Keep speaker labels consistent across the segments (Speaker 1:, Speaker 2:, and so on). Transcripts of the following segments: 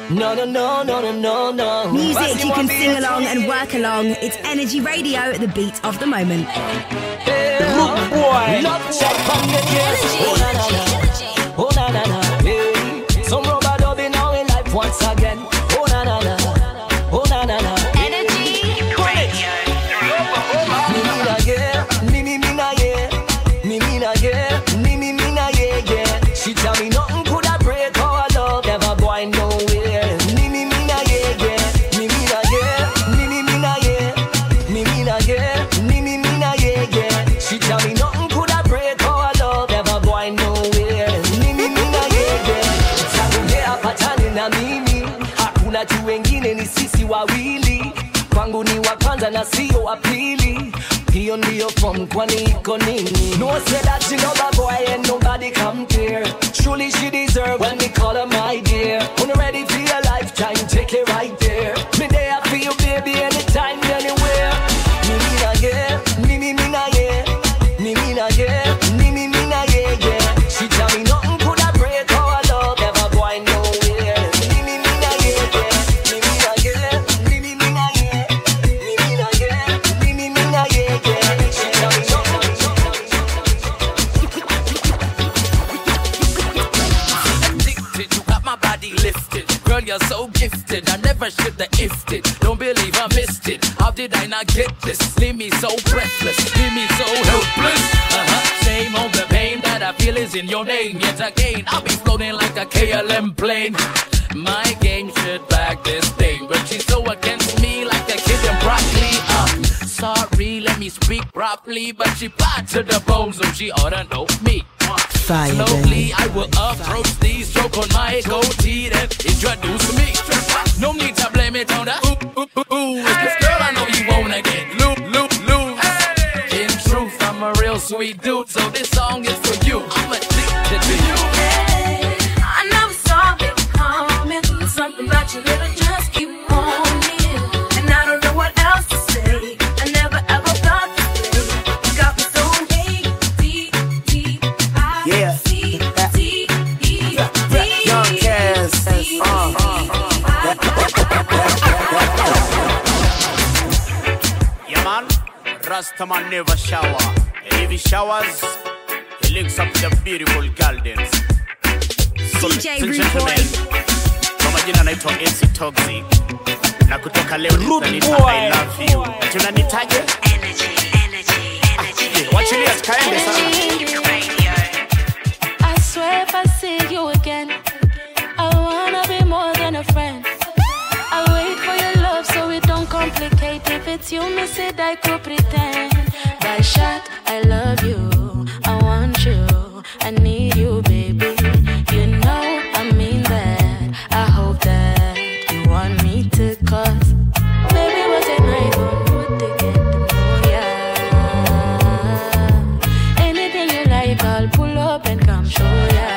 Speaker 1: No, no, no, no, no, no, no.
Speaker 2: Music you can sing along and work along. It's Energy Radio, the beat of the moment.
Speaker 1: Rude boy. Love check from the yes. Oh, na, na, na. Oh, na, na, na. Hey. Some rubber dubby now in life once again. Oh, na, na, na. Oh, na, na, na.
Speaker 2: Energy
Speaker 1: Me, me, na, yeah. Me, me, me, na, yeah. Me, me, na, yeah. Me, me, me, na, yeah, yeah. She tell me nothing could have break our love, never going nowhere. Me, me, me, na, yeah, yeah. Me, me, na, yeah. Me, me, me, na, yeah. Me, me, na, yeah. Me, me, me, na, yeah, yeah. She tell me nothing could have break our love, never going nowhere. Me, me, me, na, yeah, yeah. Takumbea patani na mimi, hakuna tu wengine, ni sisi wawili. Kwangu ni wa kwanza na sio wa pili. Hiyo ndiyo form, kwani iko nini? No say that she love a boy and nobody compare. Truly she deserve when we call her my dear. When you ready for your lifetime, take it right there. Me there for you, baby, anytime, anywhere. Me me na yeah, me me me na yeah, me me na yeah, me me me na yeah yeah. She tell me nothing could have break our love, never going nowhere. Me me me na yeah yeah, me me na yeah, me me me na yeah, me me na yeah, me me me na yeah yeah. She tell me nothing.
Speaker 3: addicted. You got my body lifted. Girl, you're so gifted. I never should have ifted it. Don't believe I missed it. How did I not get this? Leave me so breathless. Leave me so helpless. Uh huh. Shame on the pain that I feel is in your name. Yet again, I'll be floating like a KLM plane. My game should back this thing, but she's so against me like a kid in broccoli. Uh, sorry, let me speak properly, but she bad to the bone, so she oughta know me.
Speaker 4: Fire,
Speaker 3: Slowly, I will approach these, stroke on my goatee, then introduce me. No need to blame it on the ooh, ooh, ooh, ooh. It's this girl I know you wanna get loo, loo, loose. In truth, I'm a real sweet dude, so this song is for you. I'm addicted to you.
Speaker 5: I never saw it coming. Something about you that I just keep wanting. And I don't know what else to say. I never ever thought this way. You got me so A-D-D-I-C-T-E.
Speaker 4: Young Cass, uh,
Speaker 6: Yeah, man. Rastaman never shower. And if he showers, he links up with the beautiful gardens. So,
Speaker 2: DJ
Speaker 6: ladies and
Speaker 2: Rude
Speaker 6: gentlemen, kwa majina naitwa MC Toxic na kutoka leo nitanita I love you. Tunanitaje? Eh, Wachilia tukaende sana.
Speaker 5: I swear if I see you again, I wanna be more than a friend. I wait for your love so it don't complicate. If it's you, miss it, I could pretend. By shot, I love you. I want you. I need you, baby. You know I mean that. I hope that you want me to cause. Baby, what can I do to get to know ya? Anything you like, I'll pull up and come show ya.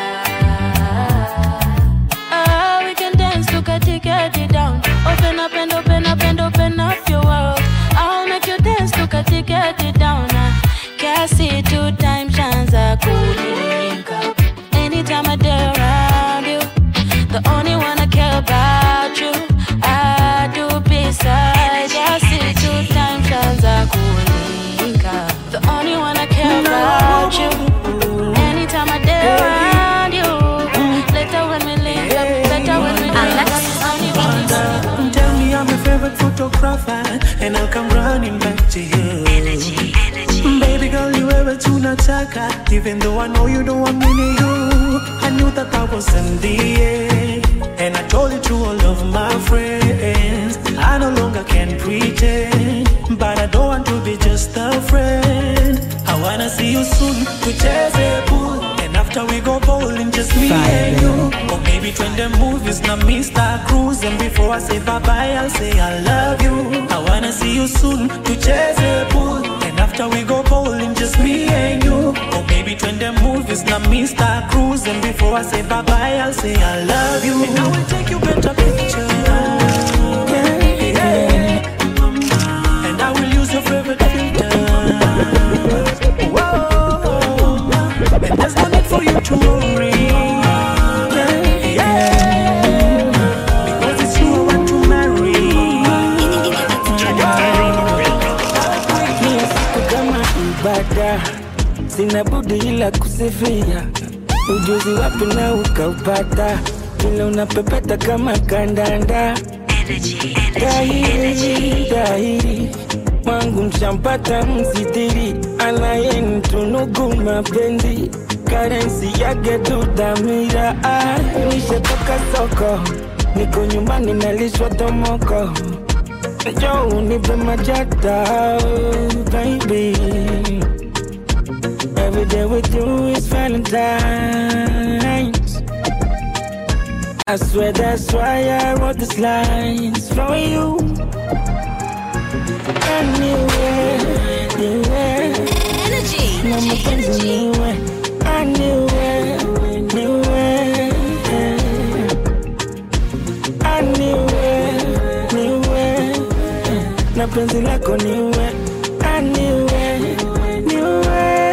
Speaker 5: Ah, we can dance, look at it, get it down. Open up and open up and open up your world. I'll make you dance, look at it, get it down. Ah, Can't see two times chance I could link up. Anytime I dare around you, the only one I care about you. I do beside. I see two times chance I could link up. The only one I care about you. Anytime I dare around you, later when we link up, better when we link up. Only one I
Speaker 7: Tell me I'm your favorite photographer, and I'll come running back to you. Energy, energy. Baby girl, you ever tunataka, even though I know you don't want me near you. I knew that I was in the air, and I told it to all of my friends. I no longer can pretend, but I don't want to be just a friend. I wanna see you soon, kucheze pool, and after we go bowling, just me and you. Or maybe twin the movies, now Mr. Cruise. And before I say bye bye, I'll say I love you. I wanna see you soon, to chase a pool. And after we go bowling, just me and you. Or maybe twin the movies, now Mr. Cruise. And before I say bye bye, I'll say I love you. And I will take you better picture. Yeah, yeah. And I will use your favorite filter. Whoa. And there's no need for you to worry. Yeah, yeah.
Speaker 8: la kusifia ujuzi wapi na ukaupata vile unapepeta kama kandanda dhahiri dhahiri wangu mshampata msitiri anayenitunugu mapenzi karensi yake tudhamira ah, nishetoka soko niko nyumbani nalishwa tomoko jo unipe majata baby Every day with you is Valentine's. I swear that's why I wrote these lines for you. Anywhere, anywhere.
Speaker 2: Energy.
Speaker 8: No more things anywhere. Anywhere, anywhere. Anywhere, anywhere. Na penzi lako niwe anywhere, anywhere.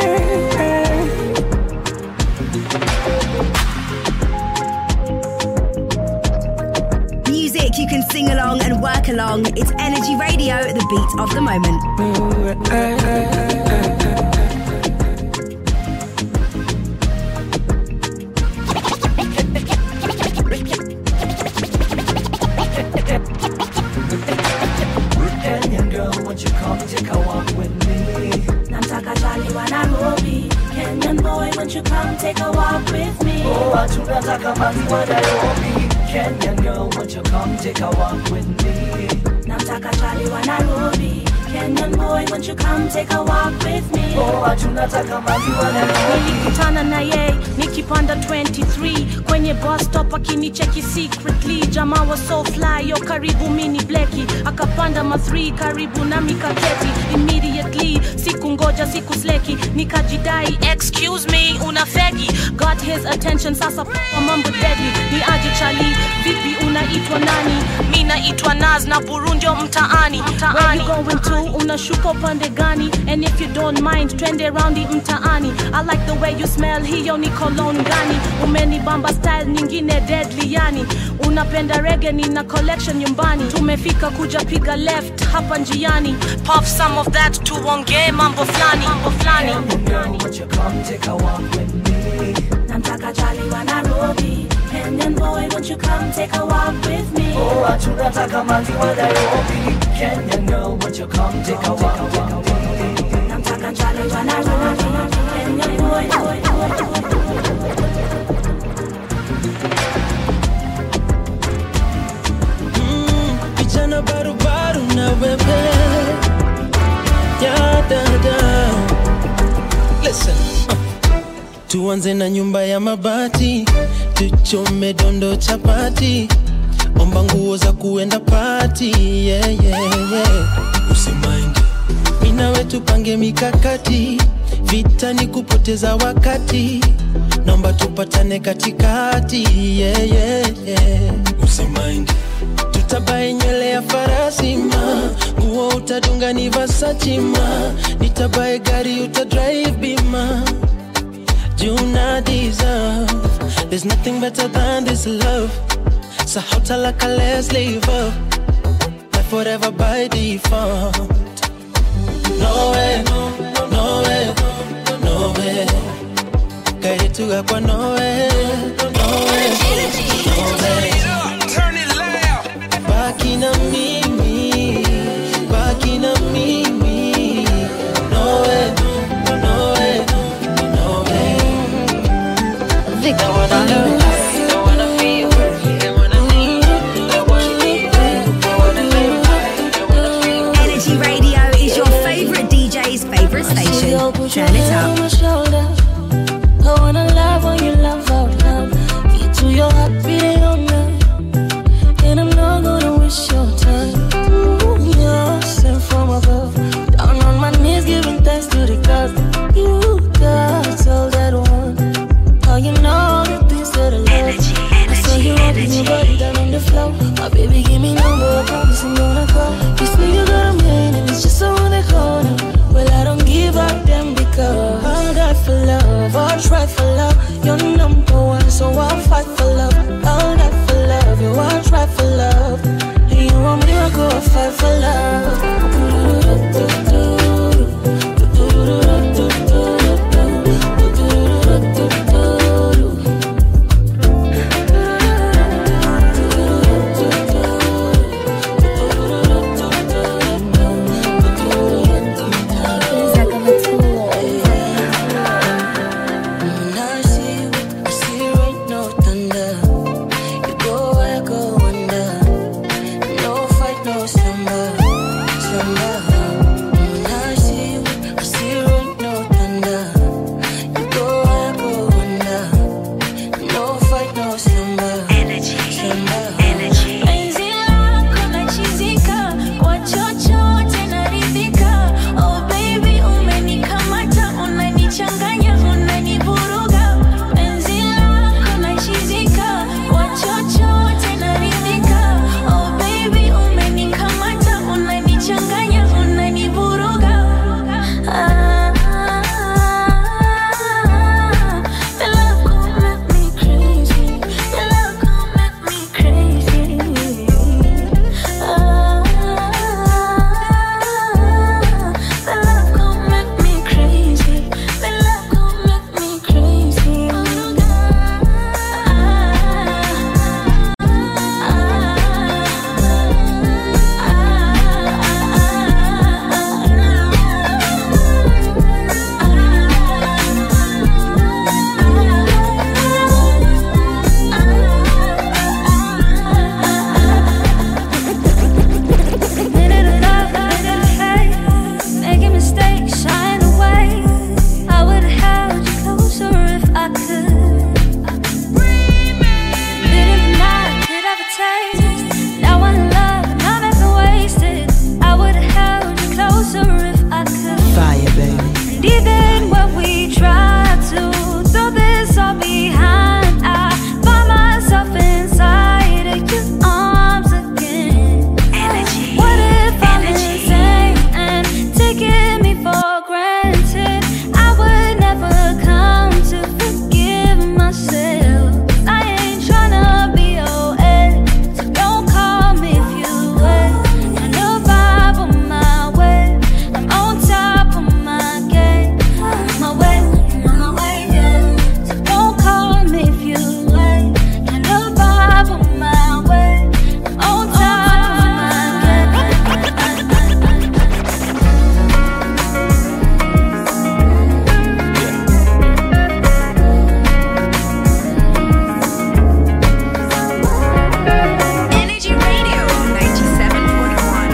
Speaker 2: Music you can sing along and work along. It's Energy Radio, the beat of the moment.
Speaker 1: Kenyan girl, won't you come take a walk with me?
Speaker 5: Namtaka jali wa Nairobi. Kenyan boy, won't you come take a walk with me?
Speaker 1: Oh, tunataka maziwa Nairobi. Kenyan girl, won't you come take a walk with me?
Speaker 5: Namtaka jali wa Nairobi. Kenyan boy, won't you come take a walk with me?
Speaker 1: Oh, tunataka maziwa Nairobi.
Speaker 5: nilikutana na ye nikipanda 23 kwenye bus stop akinicheki secretly jamaa wa so fly yo karibu mini bleki akapanda ma 3 karibu na mikaketi immediately siku ngoja siku sleki nikajidai excuse me una fegi got his attention sasa kwa mambo deadly ni aje chali vipi unaitwa nani mi naitwa naz na burundio mtaani Where you going to unashuka upande gani and if you don't mind twende raundi mtaani i like the way you smell hiyo ni cologne gani umenibamba style nyingine deadly yani unapenda rege nina collection nyumbani tumefika kuja piga left hapa njiani pop some of that tuongee mambo flani mambo flani
Speaker 1: Kenyan girl, won't you come take a walk with me?
Speaker 5: namtaka jali wa nairobi kenyan boy won't you come take a walk with me
Speaker 1: Oh, tunataka maziwa Nairobi. Kenyan girl, won't you come take a walk with me?
Speaker 5: namtaka jali wa nairobi kenyan boy, boy, boy, boy.
Speaker 8: Vijana barubaru na wewe ya dada Listen uh. Tuanze na nyumba ya mabati Tuchome dondo chapati Omba nguo za kuenda pati yeah, yeah, yeah. Usimaindi Mina wetu pange mikakati Vita ni kupoteza wakati Naomba tupatane katikati yeah, yeah, yeah. Usimaindi tutabae nywele ya farasi ma nguo utadunga ni Versace ma nitabae gari utadrive bima juna deserve there's nothing better than this love so how talaka let's leave up life forever by default no way no way no way kairituga kwa no way no way no way baki na mimi baki na mimi no way no way no way I wanna love I wanna feel I wanna need I wanna need I wanna live I wanna feel
Speaker 2: Energy Radio is your favorite DJ's favorite station. Turn it up.
Speaker 5: my shoulder. I wanna love when you love out loud. Get to your heart beating all night. And I'm not gonna waste your time. Ooh, You're sent from above. Down on my knees, giving thanks to the God. You got all that I want. Oh, you know the things that I love. I saw you open your body down on the floor. My baby, give me number. I promise I'm gonna call. You say you got a man and it's just around the corner. Well, I don't give up them because I die for love. I'll try for love. You're number one, so I'll fight for love. I'll die for love. You, I'll try for love. And you want me to go I'll fight for love. And even when we try to throw this all behind, I find myself inside of your arms again. What if I'm insane and taking me for granted? I would never come to forgive myself. I ain't tryna be your ex, so don't call me if you wait. I know vibe on my way. I'm on top of my game. On my way, on my way, yeah. So don't call me if you wait. I know vibe on my way. I'm on top of my game.
Speaker 2: Energy Radio 97.1.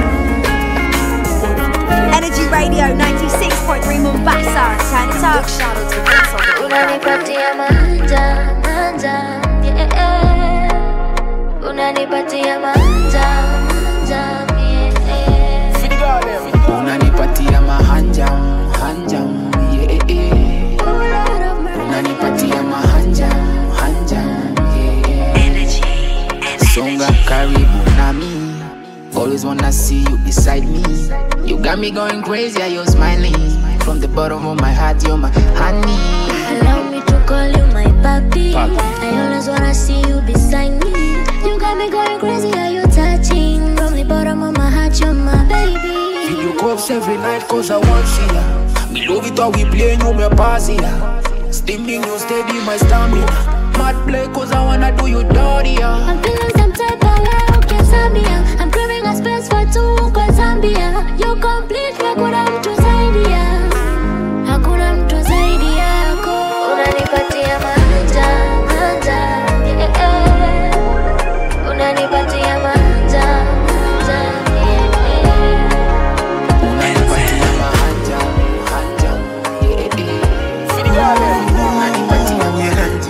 Speaker 2: Energy Radio 96.3 Mombasa. Turn it up.
Speaker 5: Unanipatia manja, manja, yeah. Unanipatia manja, manja, yeah.
Speaker 9: unanipatia mahanjam hanjam yeah, yeah. unanipatia mahanjam hanjam yeah. songa karibu nami always wanna see you beside me you got me going crazy are you smiling from the bottom of my heart you're my honey
Speaker 5: Allow me to call you my papi.
Speaker 9: Papi.
Speaker 5: I always wanna see you beside me. You got me going crazy, are you touching? From the bottom of my heart, you're my baby.
Speaker 9: Video calls every night cause I want see ya Me love it how we play you me pass ya Steaming you steady my stamina Mad play cause I wanna do you dirty ya
Speaker 5: I'm feeling some type of way, okay, Zambia. I'm craving a space for two, kwa Zambia. You complete, hakuna mtu zaidi ya. Hakuna mtu zaidi yako. Unanipatia manja, manja, yeah. Unanipatia manja, manja, yeah.
Speaker 9: Unanipatia mahanja, hanja, yeah, yeah. Unanipatia mahanja,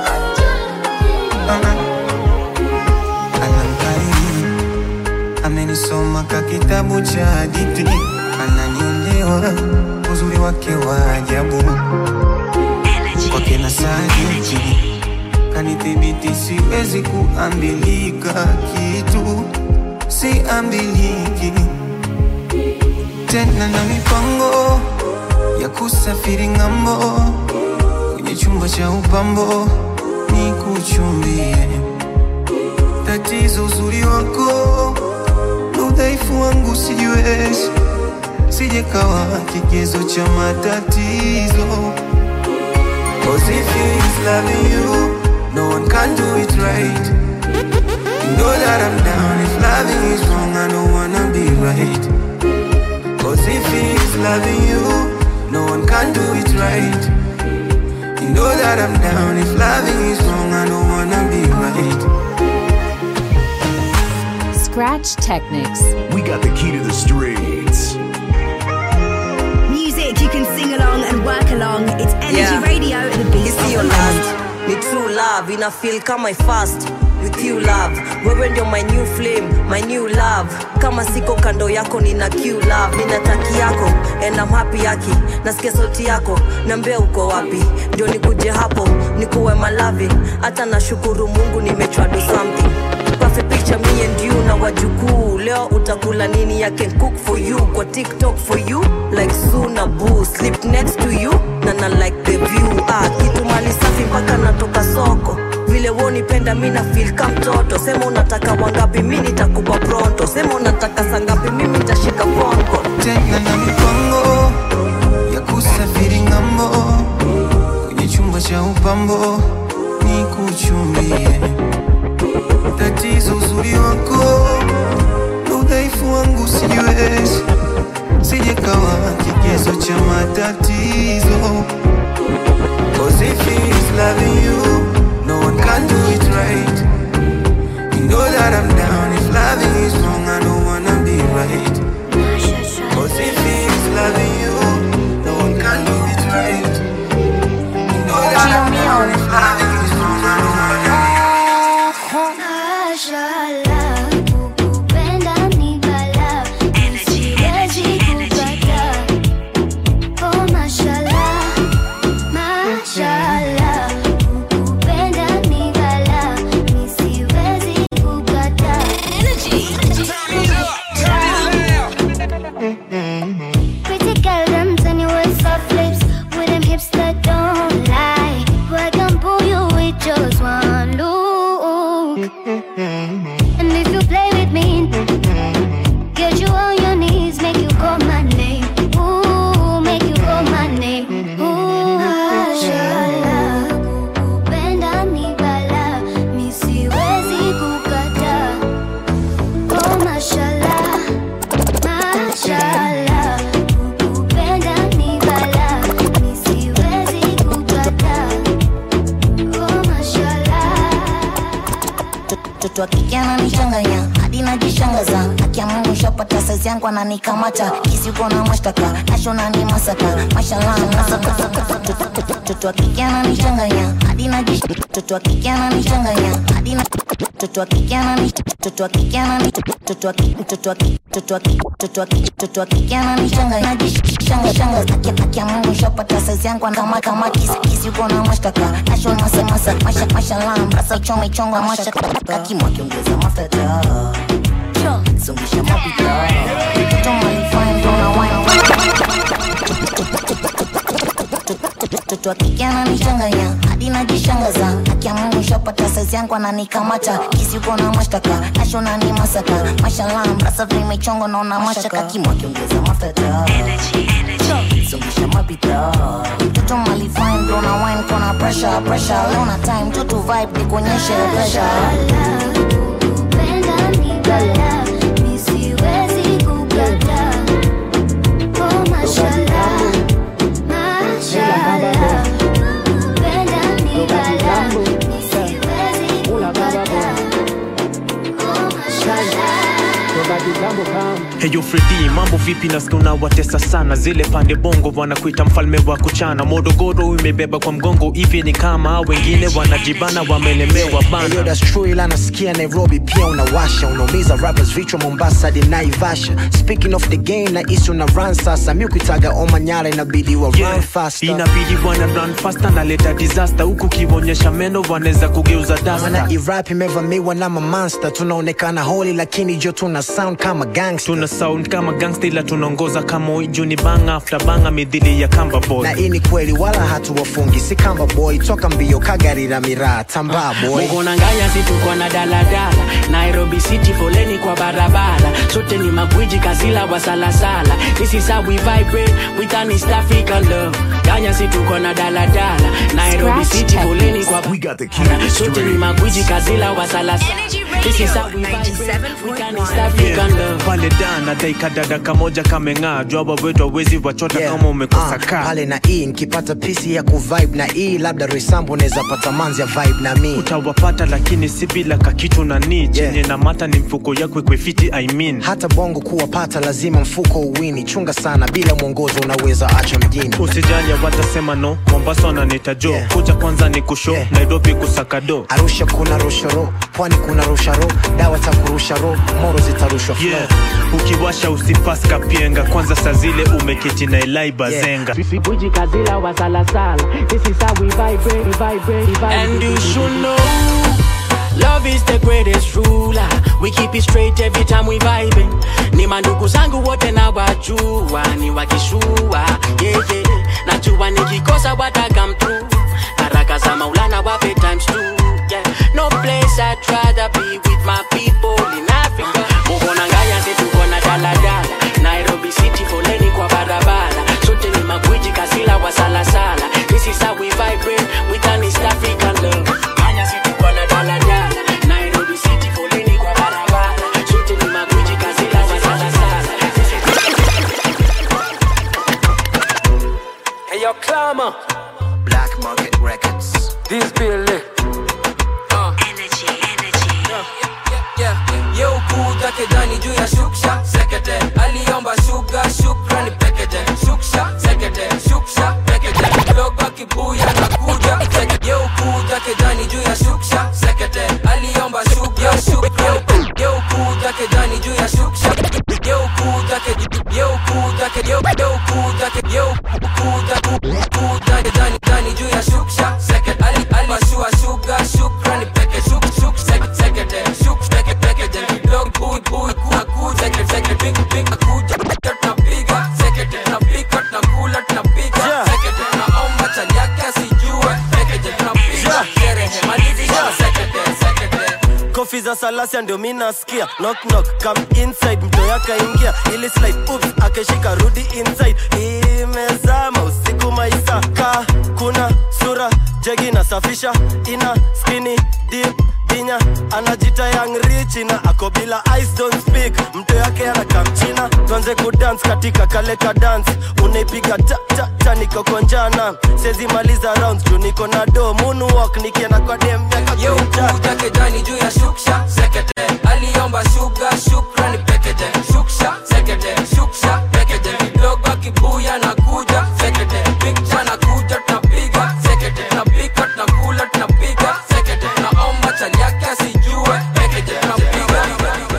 Speaker 10: anamkariri amenisoma ka kitabu cha hadithi ananiolewa uzuri wake wa ajabu kwake na sadiki kanithibiti siwezi kuambilika kitu siambiliki tena na mipango ya kusafiri ng'ambo kwenye chumba cha upambo ni kuchumbie tatizo uzuri wako na udhaifu wangu sijiwezi sijekawa kigezo cha matatizo Cause if he is loving you no one can do it right you know that I'm down if loving is wrong I don't wanna be right Cause if he is loving you no one can do it right you know that I'm down if loving is wrong I don't wanna be right
Speaker 11: Scratch Technics.
Speaker 12: We got the key to the streets.
Speaker 2: Music you can sing along and work along. It's Energy
Speaker 1: Yeah.
Speaker 2: Radio, the beat
Speaker 1: It's
Speaker 2: of
Speaker 1: your
Speaker 2: the
Speaker 1: last
Speaker 2: land.
Speaker 1: ni true love ina feel kama fast with you love wewe ndio my new flame my new love kama siko kando yako nina q love nina taki yako and I'm happy yaki nasikia sauti yako nambia uko wapi ndio nikuje hapo nikuwe malavi hata nashukuru mungu nimechwa do something perfect picture me and you na wajukuu leo utakula nini I can cook for you kwa tiktok for you like suna boo sleep next to you na na like the view ah, kitu mali safi mpaka natoka soko vile wonipenda mi na feel ka mtoto sema unataka wangapi mi nitakupa pronto sema unataka sangapi mimi nitashika fonko
Speaker 10: tena na mipango ya kusafiri ng'ambo kwenye chumba cha upambo ni kuchumbie tatizo uzuri wako na udhaifu wangu sijiwezi sijekawa kigezo cha matatizo Cause if he is loving you no one can do it right you know that I'm down if loving is wrong I don't wanna be right Cause if he is loving you, no one can do it right. You know that I'm down if loving is wrong, I don't wanna
Speaker 5: Mashallah, kukupenda ni balaa. Siwezi kukataa. Oh, mashallah.
Speaker 13: And if you play with me, get you on your knees, make you call my name. Ooh, make you call my name. Ooh, mashallah. Kupenda ni bala, mi siwezi kukataa. Oh, mashallah, mashallah. Kupenda ni bala, mi siwezi kukataa. Oh, mashallah.
Speaker 14: mtoto wa kike ananichanganya hadi najishangaza akia mungu shapata saizi yangu ananikamata kisi uko na mashtaka nashona ni masaka mashallah masaka mtoto wa kike ananichanganya hadi najish mtoto wa kike ananichanganya hadi na mtoto wa kike anani mtoto wa kike anani mtoto wa kike mtoto wa kike mtoto wa kike mtoto wa kike mtoto wa kike ananichanganya najishanga shanga akia akia mungu shapata saizi yangu kama kama kisi kisi uko na mashtaka nashona masa masa masha mashallah mrasa chome chonga mashtaka kakimwa kiongeza mafuta songesha mapita mtoto malifine tona wine mtoto wa kike ananichanganya hadi najishangaza akia mungu shapata saizi yangu ananikamata kisi uko na mashtaka nashona ni masaka mashallah mrasa vimechongo naona mashaka kimwa kiongeza mafuta songesha mapita mtoto malifine tona wine kona pressure pressure leo na time mtoto vibe nikuonyeshe pressure
Speaker 13: Kupenda ni bala, mi siwezi kukataa. Oh, mashallah, mashallah. Kupenda ni bala, mi siwezi kukataa. Oh, mashallah.
Speaker 15: Heyo Fredi, mambo vipi? Nasikia unawatesa sana zile pande bongo, wanakuita mfalme wa kuchana. Morogoro imebeba kwa mgongo, hivi ni kama wengine wanajibana, wamelemewa
Speaker 16: Yo,
Speaker 15: bana.
Speaker 16: that's true ila nasikia Nairobi pia unawasha unaumiza rappers vichwa Mombasa hadi Naivasha speaking of the game na isi una run sasa mi ukitaga Omanyala inabidi wa run faster
Speaker 15: Inabidi wana run faster, naleta disaster huku kionyesha meno, wanaweza kugeuza
Speaker 16: Maana
Speaker 15: dasta.
Speaker 16: irap imevamiwa na mamonster tunaonekana holi lakini jo tuna sound kama gangster
Speaker 15: Tuna sound kama gangsta, ila tunaongoza kama ijuni banga after banga, midhili ya kamba boy.
Speaker 16: na hii ni kweli wala hatuwafungi si kamba boy toka mbio kagarira miraa tambaa boy
Speaker 17: Mugonanganya si tuko na daladala Nairobi City foleni kwa barabara sote ni magwiji kazila wa salasala This is how we vibrate with an East African love Ganya si tuko na daladala Nairobi
Speaker 12: Scratch
Speaker 17: City foleni kwa
Speaker 12: We got the key to the
Speaker 17: sote ni magwiji kazila wa salasala This is how we vibrate with an East African love
Speaker 15: pale dana daika dada kamoja kameng'aa jwaba wetu awezi wachota kama umekosa
Speaker 16: Ah,
Speaker 15: kaa
Speaker 16: pale na hii nikipata pisi ya kuvibe na hii labda resambo naweza pata manzi ya vibe na mi
Speaker 15: utawapata lakini si bila kakitu na ni chenye na mata ni mfuko yako ikwefiti I mean.
Speaker 16: hata bongo kuwapata lazima mfuko uwini chunga sana bila mwongozo unaweza acha mjini
Speaker 15: usijali watasema no mombasa wananita jo kuja kwanza ni kusho nairobi kusakado
Speaker 16: arusha kuna rushoro pwani kuna rusharo dawa za kurusha ro moro zitarushwa flow.
Speaker 15: yeah. ukiwasha usipaska pienga kwanza saa zile umeketi na elai bazenga
Speaker 17: Magwiji kazila wa salasala This is how we vibrate, we vibrate, we vibrate
Speaker 18: And you should
Speaker 17: know Love is the greatest ruler. We keep it straight every time we vibing. Ni mandugu zangu wote na wajua ni wakishua yeah, yeah. Najua nikikosa wata come through. Baraka za Maulana wape times two. Yeah. No place I'd rather be with my people in Africa. Mugonanganya si tuko na daladala. Nairobi City foleni kwa barabara. Sote ni magwiji kasila wa salasala. This is how we vibrate with an East African love. Kenya si tuko na daladala. Nairobi City foleni kwa barabara. Sote ni magwiji kasila wa salasala.
Speaker 19: Hey, yo, Clama.
Speaker 16: Black Market Records.
Speaker 19: This Billy. Uh. Energy, energy. Yeah, yeah, yeah. Yo, kuja kejani juu ya shuksha sekete aliomba shuga shukrani pekete shuksha sekete shuksha pekete dogo kibuya na kuja sekete yo kuja kejani juu ya shuksha sekete aliomba shuga shukrani pekete yo kuja kejani juu ya shuksha yo kuja ke yo kuja ke yo yo kuja ke yo kuja kuja kejani jani juu ya shuksha sekete ali ali mashua shuga shukrani pekete shuk shuk sekete sekete shuk sekete pekete dog boy boy kuja kuja sekete sekete big big
Speaker 18: makofi za salasia ndio mi nasikia knock knock come inside mto yakaingia ili slide oops akeshika rudi inside imezama usiku maisa ka kuna sura jegi nasafisha ina skini deep dinya anajita young rich na ako bila ice don't speak mto yake anakamchina tuanze kudance katika kale ka dance unaipiga ta ta ta niko konjana sezi maliza rounds juu niko na do moonwalk nikienda kwa dem miaka
Speaker 19: kuja kejani juu ya shuksha sekete aliomba shuga shukrani pekeje shuksha sekete shuksha pekeje kidogo kibuya na kuja sekete pikcha na kuja tunapiga sekete tunapika tunakula tunapiga sekete naomba chali yake asijue pekeje tunapiga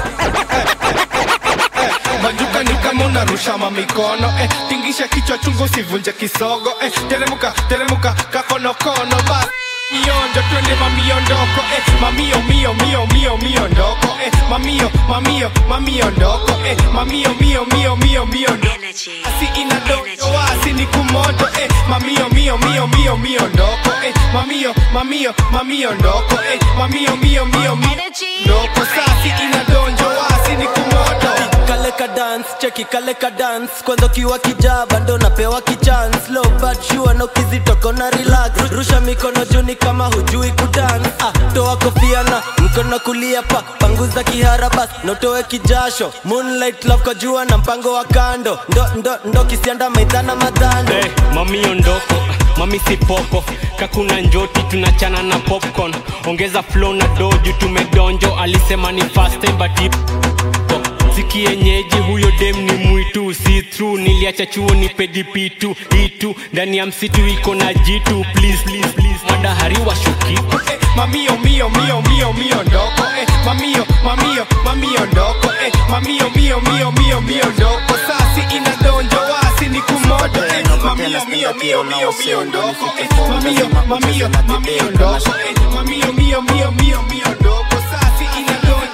Speaker 20: majuka ni kama unarusha mamikono eh, tingisha kichwa chungu usivunje kisogo eh, teremuka teremuka kakonokono bas mionjo twende mamiondoko eh, mamio mio mio mio miondoko eh, mamio mamio mamiondoko eh, mamio mio mio mio miondoko asi inadoto wasi ni kumoto eh, mamio mio mio mio miondoko eh, mamio mamio mamiondoko eh, mamio mio mio mio ndoko sasi inadonjo wasi ni kumoto
Speaker 18: kale ka dance cheki kale ka dance kwanza ukiwa kijaa bando napewa kichance low but sure no kizitoko na relax rusha mikono juni kama hujui kudance ah, toa kofia na mkono kulia pa panguza kihara bas notoe kijasho moonlight love kwa jua na mpango wa kando ndo ndo ndo kisianda maidhana madhando
Speaker 21: hey, mami ondoko mami sipoko kakuna njoti tunachana na popcorn ongeza flow na doju tumedonjo alisema ni fast time but it- sikienyeji huyo dem ni mwitu si through niliacha chuo ni pedipitu itu ndani ya msitu iko na jitu please, please, please. madahari wa shukiku
Speaker 20: mamio mio mio mio mio ndoko eh, mamio mamio mamio ndoko eh, mamio mio mio mio mio ndoko sasi inadonjo wasi ni kumoto eh, mamio mio mio mio mio ndoko eh, mamio mamio mamio ndoko eh, mamio mio mio mio mio ndoko sasi inadonjo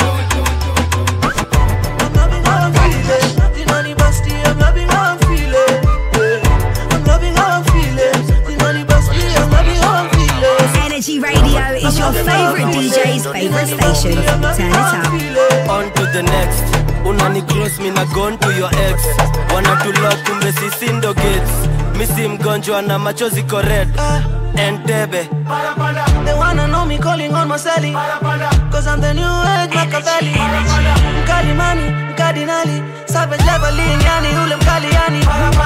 Speaker 2: Energy Radio is your favorite DJ's favorite station. Turn it up.
Speaker 18: on to the next unani cross mi na gone to your ex wanatulok kumbe sisi ndo gates misi mgonjwa na machozi kored entebe
Speaker 22: They wanna know me calling on my celly Cause I'm the new age Machiavelli Mkali mani, mkardinali Savage leveling, yani ule mkali yani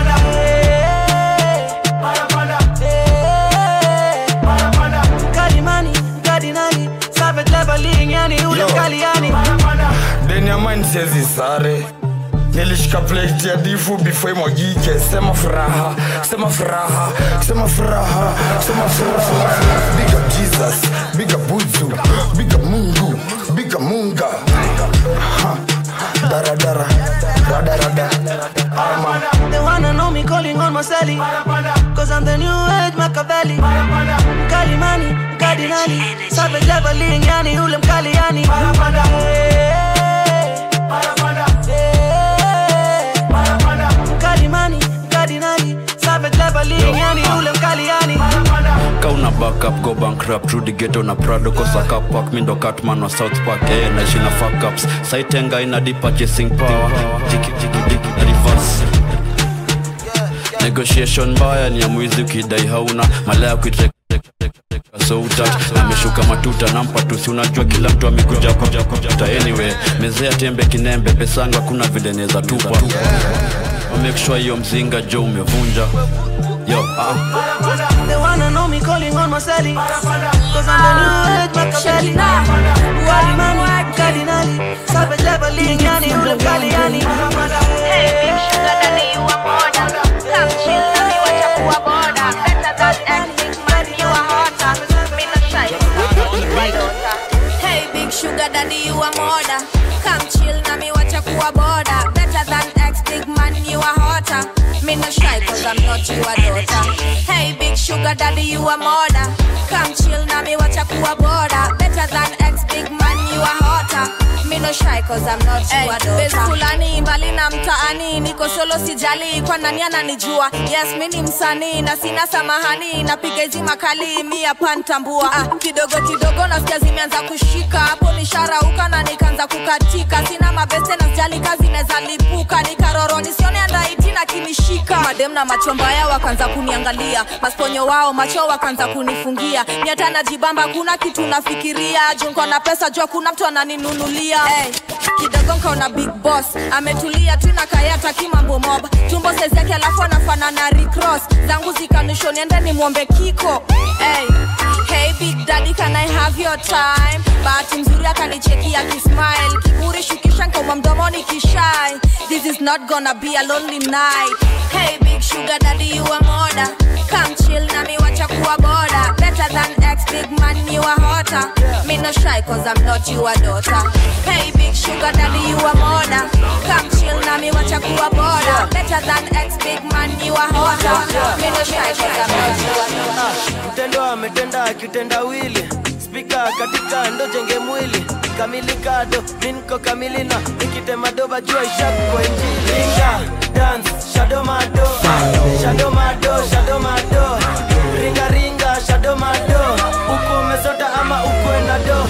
Speaker 22: Mkali mani, mkardinali Savage leveling, yani ule mkali yani
Speaker 23: deni ya mine siezi sare nilishika plate ya difu before imwagike sema furaha sema furaha sema furaha sema furaha biga jesus biga buzu biga mungu biga munga Ha. daradara radarada ama
Speaker 22: They wanna know me calling on my celly Cause I'm the new age Machiavelli Mkali mani, mkardinali Savage leveling, yani ule mkali yani Mkali mani, mkardinali Savage leveling, yani ule mkali yani
Speaker 24: kauna backup go bankrupt rudi geto na prado kosa kapak mindo catman wa south park eh, naishi na fuckups saitenga ina deep purchasing power jiki jiki diki na reverse negotiation mbaya ni ya mwizi ukidai hauna malaya kuitrek so utat ameshuka matuta nampa tusi unajua kila mtu amekuja kuja kuja anyway mezea tembe kinembe pesanga hakuna vile neza tupa make sure hiyo mzinga jo umevunja yo ah.
Speaker 22: They wanna know me calling on my celly Cause I'm the new age Machiavelli Mkali mani, mkardinali Savage leveling, yani ule mkali yani Hey, big sugar daddy, you a model Come chill, na mi wacha kuwa boda Better than everything, man, you a hotter Me no shy, you a daughter
Speaker 25: Hey big sugar daddy you a mother Come chill na me watch kuwa border Better than ex big man you a hotter Me no shy cause I'm not you a daughter Hey big sugar daddy you a mother Come chill na me watch kuwa border Better than ex big man you a hotter Me no no shy cause I'm not your daughter fulani mbali na mtaani niko solo sijali kwa nani ananijua yes mi ni msanii na sina samahani napiga hizi makali mi hapa ntambua ah, kidogo kidogo nasikia zimeanza kushika hapo nisharauka na nikaanza kukatika sina mabeste na sijali kazi neza lipuka nikaroro nisione andaiti na kinishika madem na macho mbaya wakaanza kuniangalia masponyo wao macho wakaanza kunifungia mi hata najibamba kuna kitu nafikiria junko na pesa jua kuna mtu ananinunulia hey, kidogo nkaona big boss ametulia tu na kayata kimambo mob tumbo sezi yake alafu anafanana recross zangu zikanisho niende nimwombe kiko hey, hey big daddy can I have your time bahati mzuri akanichekia kismile kiburi shukisha nkauma mdomoni kishai this is not gonna be a lonely night hey big sugar daddy you a moda come chill na mi wacha kuwa boda better than ex big man you a hotter me no shy cause I'm not your daughter hey big sugar daddy you a moda come chill na mi wacha kuwa boda better than ex big man you a hotter me no shy cause I'm not your daughter
Speaker 18: mtendo ametenda akitendawili spika katika ndo jenge mwili kamili kado minko kamili na nikitema doba jua ishakwa injili ringa dance shado mado shado mado shado mado ringa ringa shado mado uko umesota ama ukwe na do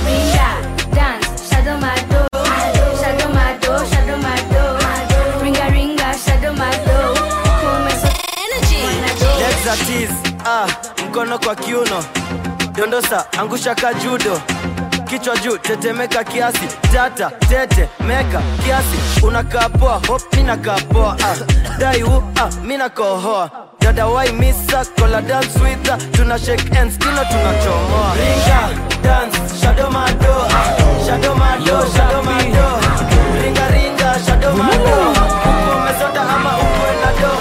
Speaker 18: Legs are tease, ah, mkono kwa kiuno dondosa angusha kajudo kichwa juu tetemeka kiasi tata tete meka kiasi unakaa poa hop mina kaa poa ah, daiu ah, mina kohoa dada wai misa kola dance with her. tuna shake hands kino tunachomoa ringa dance shadow mado ah, shadow mado shadow mado ringa ringa shadow mado uko umesota ama uko na do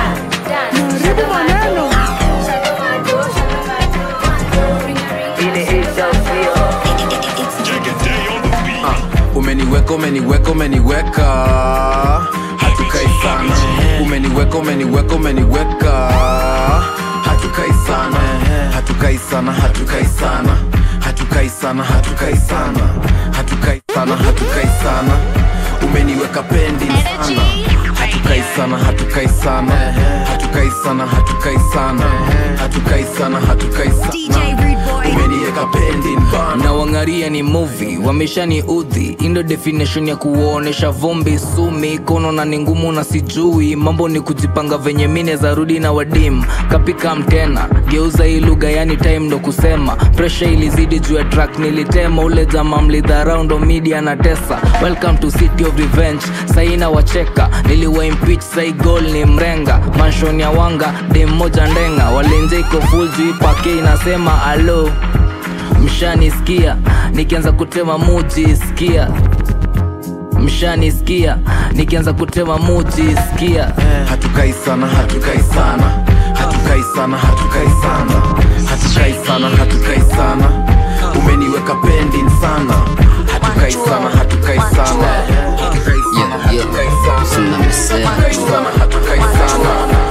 Speaker 3: umeniweka umeniweka umeniweka hatukai sana umeniweka umeniweka umeniweka hatukai sana hatukai sana hatukai sana hatukai sana hatukai sana hatukai sana hatukai sana umeniweka pendi sana hatukai sana hatukai sana hatukai sana hatukai sana hatukai sana hatukai sana umeniweka pendi bana
Speaker 4: na wangaria ni movie wameshani udhi indo definition ya kuonesha vumbi sumi kono na ni ngumu na sijui mambo ni kujipanga venye mine za rudi na wadim kapika mtena geuza hii lugha yani time ndo kusema presha ilizidi juu ya track nilitema ule jama mlidharau ndo media na tesa welcome to city of revenge saina wacheka niliwa impeach sai gol ni mrenga manshon ya wanga dem moja ndenga walenje iko full juu ipake inasema alo mshanisikia nikianza kutema muji sikia mshanisikia nikianza kutema muji sikia
Speaker 3: hatukai sana hatukai sana hatukai sana hatukai sana hatukai sana hatukai sana umeniweka pending sana hatukai sana hatukai sana hatukai sana hatukai sana hatukai sana hatukai sana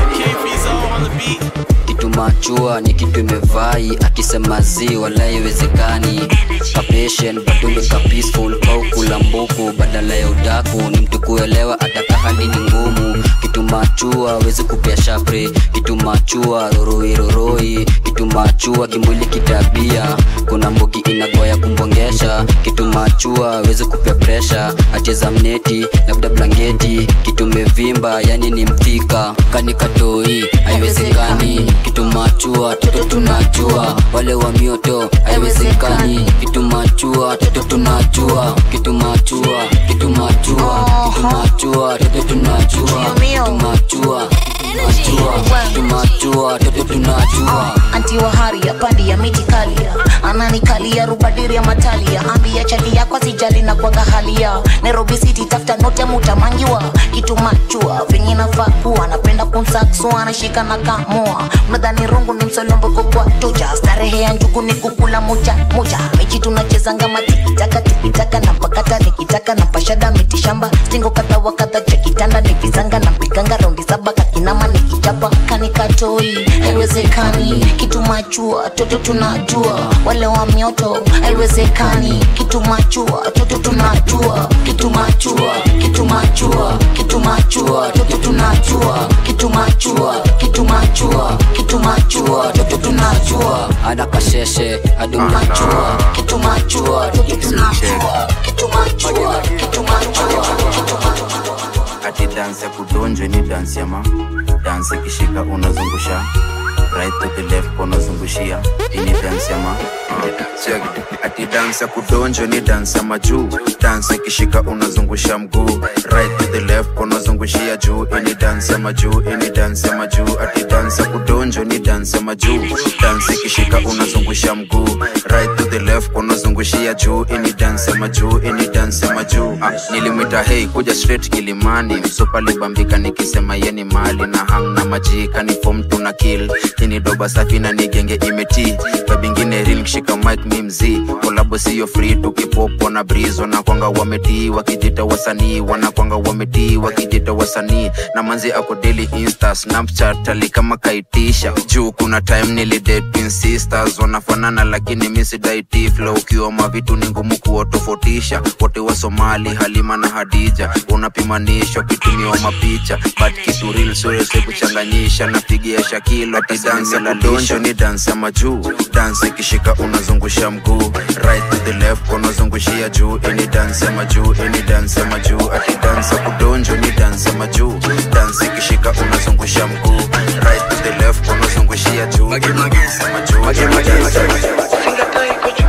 Speaker 6: kitu machua ni kitu imevai akisema zi wala iwezekani kapatient bado nika peaceful au kula mbuku badala ya udaku ni mtu kuelewa ataka hali ni ngumu kitu machua wezi kupea shapre kitu machua roroi roroi kitu machua kimwili kitabia kuna mbuki inagoya kumbongesha kitu machua wezi kupea presha acheza mneti labda blanketi kitu mevimba yani ni mthika kanikatoi haiwezekani kitu machua toto tunajua wale wa mioto haiwezekani kitu machua toto tunajua kitu machua kitu machua kitu machua toto tunajua kitu machua tumachua toto tunajua
Speaker 14: anti wa haria pandi ya miti kalia ananikalia rubadiri ya matalia ambia chali yako sijali na kwaga halia nairobi city tafuta note mutamangiwa kitu machua venye nafaa kuwa napenda kumsaksua anashika na kamua mnadhani rungu ni msolombo kwa toja starehe ya njugu ni kukula moja moja mechi tunachezanga matikitaka tikitaka na mpakata nikitaka na pashada mitishamba stingo kadha wa kadha cha kitanda ni visanga na mpiganga raundi saba kakinama nikichapa kanikatoi haiwezekani haiwezekani kitu machua toto tunajua wale wa mioto haiwezekani kitu machua toto tunajua kitu machua kitu machua kitu machua toto tunajua kitu machua kitu machua kitu machua toto tunajua
Speaker 6: adakasheshe adumachua
Speaker 14: kitu machua toto tunajua kitu machua kitu machua kitu machua
Speaker 3: ati dansi ya kudonjwe ni dansi ama dansi ikishika unazungusha right to the left unazungushia ini dansi ama Check. ati dansi ya kudonjwe ni dansi ama juu dansi ikishika unazungusha mguu right to the left unazungushia juu ini dansi ama juu ini dansi ama juu ati dansi ya kudonjwe ni dansi ama juu dansi ikishika unazungusha mguu right to the left unazungushia juu ini dansi ama juu ini dansi ama juu ah, nilimwita hei kuja straight kilimani msupa libambika nikisema yeni mali na hang na majika ni fom tuna kill ini doba safi na nigenge imeti babingine ril kishika mic mi mzii kolabo siyo free tukipopo na brizo na kwanga wametii wakijita wasanii wanakwanga wametii wakijita wasanii na manzi ako daily insta snapchat ali kama kaitisha juu kuna time nilidate twin sisters wanafanana lakini misidaiti flow ukiwa mavitu ni ngumu kuwatofautisha wote wa somali halima na hadija unapimanishwa kitumiwa mapicha but kitu real surese kuchanganyisha napigia shakilo ati dansi la donjo ni dansi ya majuu dansi ikishika unazungusha mguu right to the left unazungushia juu ini dansi ya majuu ini dansi ya majuu ati dansi ya kudonjo ni dansi ya majuu dansi ikishika unazungusha mguu right to the left unazungushia juu ini dansi ya majuu ini dansi ya majuu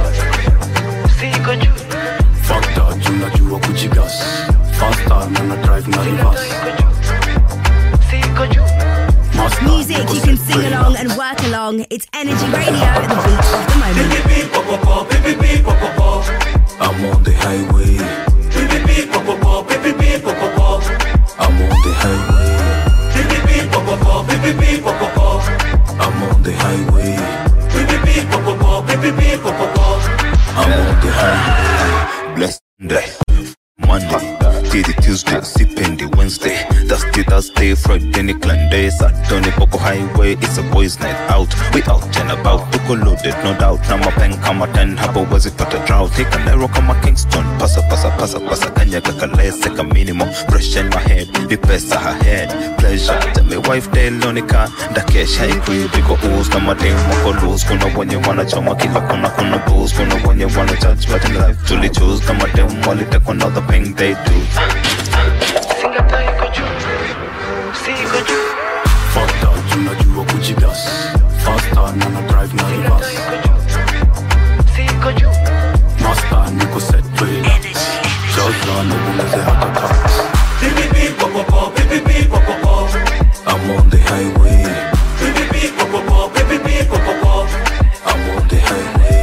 Speaker 24: Fakta tunajua kujigas Fasta na na drive na reverse
Speaker 2: Music you can sing along and work along. It's Energy Radio, the beat of the moment.
Speaker 24: I'm on the highway I'm on the highway I'm on the highway I'm on the highway Blessed day Monday, Tuesday, Tuesday, sipendi Wednesday, Thursday, Thursday, Friday ni clan day, Saturday Poco Highway, it's a boys night out, we out and about, tuko loaded no doubt, na mapen kama 10 hapo wezi pata drought, hika Nairo kama Kingston, pasa pasa pasa pasa kanya kakalese ka minimum, fresh in my head, ni pesa ahead, pleasure, tell me wife Delonica, ndakesha ikui biko ooze, na mademu wako loose, kuna wenye wanachoma kila kona kuna booze, kuna wenye wana judge, but in life tuli choose, na mademu walitekwa na the pain they do. Fakta tunajua kujigas Fasta na na drive na reverse Master niko set trailer Jaza nibuleze hata tax I'm on the highway I'm on the highway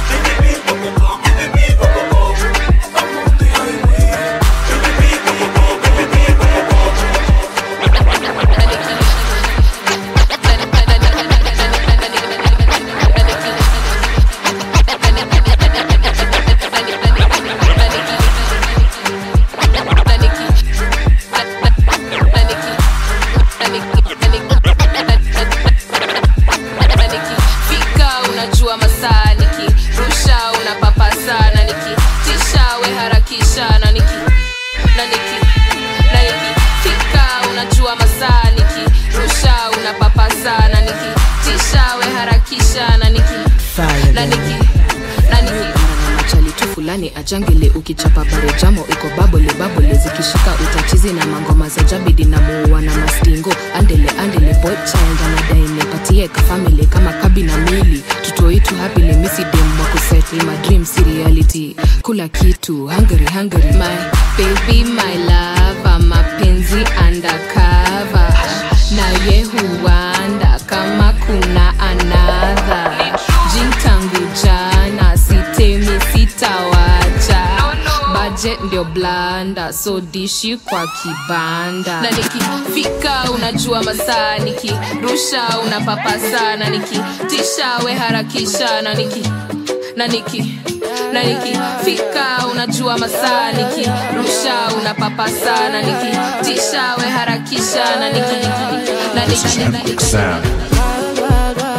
Speaker 1: fika unajua masaa niki rusha unapapa sana niki tisha we harakisha na niki na niki na niki fika unajua masaa niki rusha unapapa sana niki tisha we harakisha na niki na niki na niki
Speaker 7: machali tu fulani ajangele ukichapa barejamo iko babole babole zikishika utachizi na mangoma za jabidi na muua na mastingo andele andele boy child anadai nipatie kafamili kama kabi na mili tutoitu hapili misidem wakusettle my dream si reality kula kitu hungry hungry my baby my lava mapenzi undercover na ye huanda kama kuna anadha jin tangu jana sitemi sitawacha budget ndio blanda so dishi kwa kibanda
Speaker 1: na nikifika unajua masaa nikirusha unapapa sana nikitisha we harakisha na niki na niki na nikifika unajua masaa nikirusha unapapa sana nikitisha we harakisha na niki na niki
Speaker 12: Sound.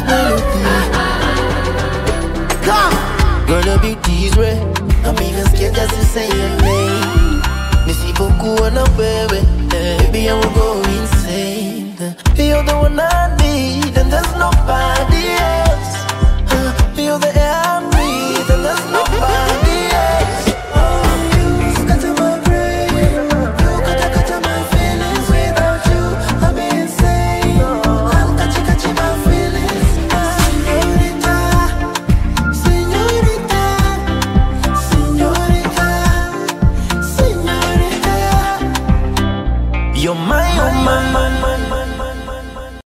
Speaker 22: melody. Come, girl, your beauty's rare. I'm even scared just to say your name. Nisipokuona wewe, eh, baby, I will go insane. You're the one I need, and there's nobody else. Uh, Feel the air I breathe, and there's nobody else. Oh, you scatter my brain. You kata kata my feelings. Without you, I'll be insane. I'll catch you, catch you my feelings. Señorita, señorita, señorita, señorita. You're my, oh my, my, my, my.